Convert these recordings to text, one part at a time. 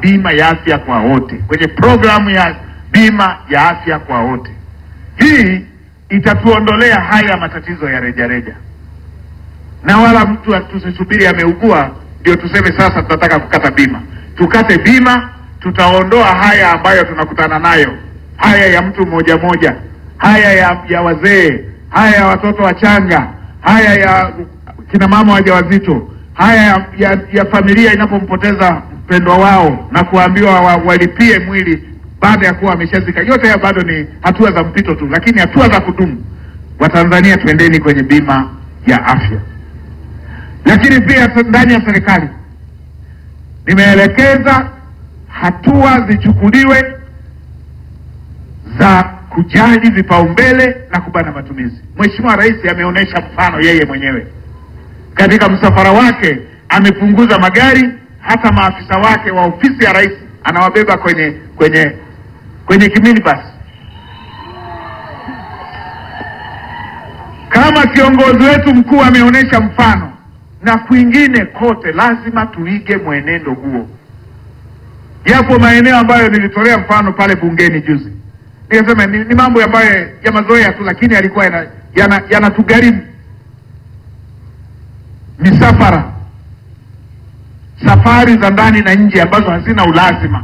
bima ya afya kwa wote, kwenye programu ya bima ya afya kwa wote. Hii itatuondolea haya matatizo ya rejareja, na wala mtu tusisubiri ameugua ndio tuseme sasa tunataka kukata bima. Tukate bima, tutaondoa haya ambayo tunakutana nayo, haya ya mtu mmoja mmoja, haya ya, ya wazee, haya ya watoto wachanga, haya ya kina mama wajawazito, haya ya, ya, ya familia inapompoteza mpendwa wao na kuambiwa wa, walipie mwili baada ya kuwa ameshazika. Yote haya bado ni hatua za mpito tu, lakini hatua za kudumu. Watanzania, twendeni kwenye bima ya afya. Lakini pia ndani ya serikali nimeelekeza hatua zichukuliwe za kujali vipaumbele na kubana matumizi. Mheshimiwa Rais ameonyesha mfano yeye mwenyewe katika msafara wake, amepunguza magari, hata maafisa wake wa ofisi ya rais anawabeba kwenye kwenye kwenye kiminibus. Kama kiongozi wetu mkuu ameonyesha mfano, na kwingine kote lazima tuige mwenendo huo. Yapo maeneo ambayo nilitolea mfano pale bungeni juzi, nikasema ni, ni mambo ambayo ya mazoea tu, lakini yalikuwa yanatugharimu yana misafara, safari za ndani na nje ambazo hazina ulazima.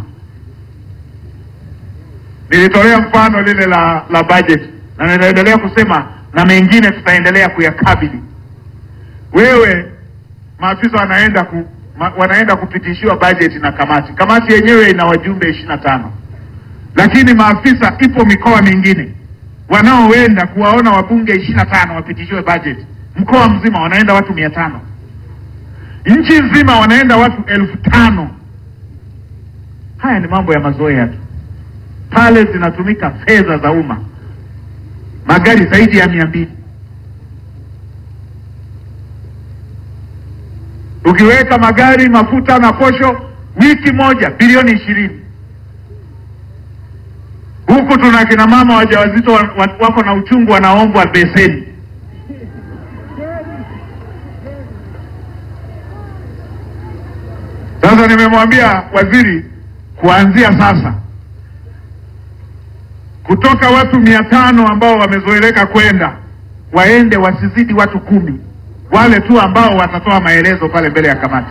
Nilitolea mfano lile la la budget na ninaendelea kusema na mengine tutaendelea kuyakabili. Wewe maafisa wanaenda ku, ma, wanaenda kupitishiwa budget na kamati. Kamati yenyewe ina wajumbe ishirini na tano, lakini maafisa, ipo mikoa mingine wanaoenda kuwaona wabunge ishirini na tano wapitishiwe budget. Mkoa mzima wanaenda watu mia tano, nchi nzima wanaenda watu elfu tano. Haya ni mambo ya mazoea tu. Pale zinatumika fedha za umma, magari zaidi ya mia mbili. Ukiweka magari, mafuta na posho, wiki moja bilioni ishirini. Huku tuna kina mama wajawazito wako na uchungu, wanaombwa beseni. Sasa nimemwambia waziri, kuanzia sasa kutoka watu mia tano ambao wamezoeleka kwenda waende wasizidi watu kumi, wale tu ambao watatoa maelezo pale mbele ya kamati.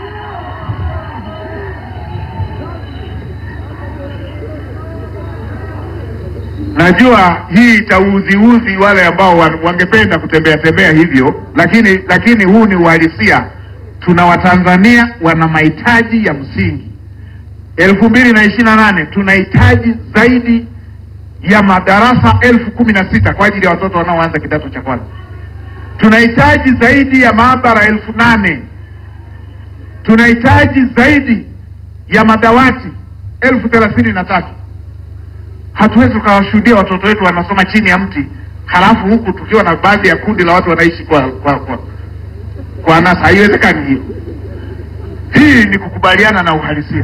Najua hii itauziuzi wale ambao wangependa kutembea tembea hivyo, lakini lakini huu ni uhalisia. Tuna Watanzania wana mahitaji ya msingi. elfu mbili na ishirini na nane tunahitaji zaidi ya madarasa elfu kumi na sita kwa ajili ya watoto wanaoanza kidato cha kwanza. Tunahitaji zaidi ya maabara elfu nane tunahitaji zaidi ya madawati elfu thelathini na tatu Hatuwezi tukawashuhudia watoto wetu wanasoma chini ya mti, halafu huku tukiwa na baadhi ya kundi la watu wanaishi kwa kwa kwa, kwa anasa. Haiwezekani hiyo. Hii ni kukubaliana na uhalisia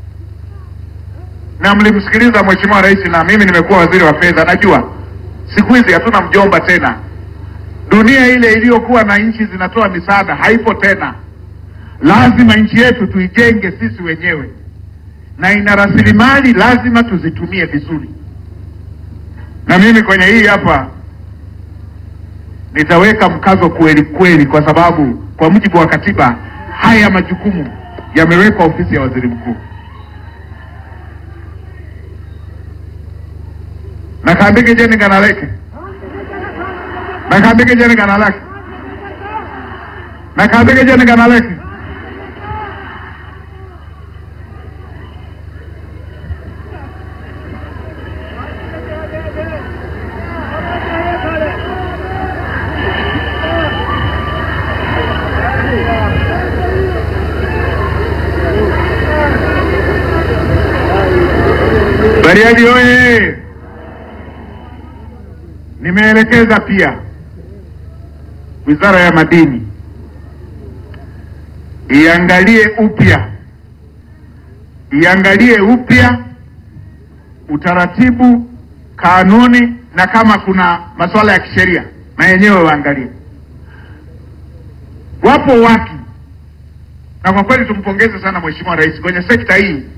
na mlimsikiliza Mheshimiwa Rais, na mimi nimekuwa waziri wa fedha, najua siku hizi hatuna mjomba tena. Dunia ile iliyokuwa na nchi zinatoa misaada haipo tena. Lazima nchi yetu tuijenge sisi wenyewe, na ina rasilimali, lazima tuzitumie vizuri. Na mimi kwenye hii hapa nitaweka mkazo kweli kweli, kwa sababu kwa mujibu wa katiba haya majukumu yamewekwa ofisi ya waziri mkuu. nakambike jeni ganaleke nakambike jeni ganaleke nakambike jeni ganaleke Bariadi oye! Nimeelekeza pia Wizara ya Madini iangalie upya iangalie upya utaratibu, kanuni na kama kuna masuala ya kisheria na yenyewe waangalie. Wapo watu na kwa kweli tumpongeze sana Mheshimiwa Rais kwenye sekta hii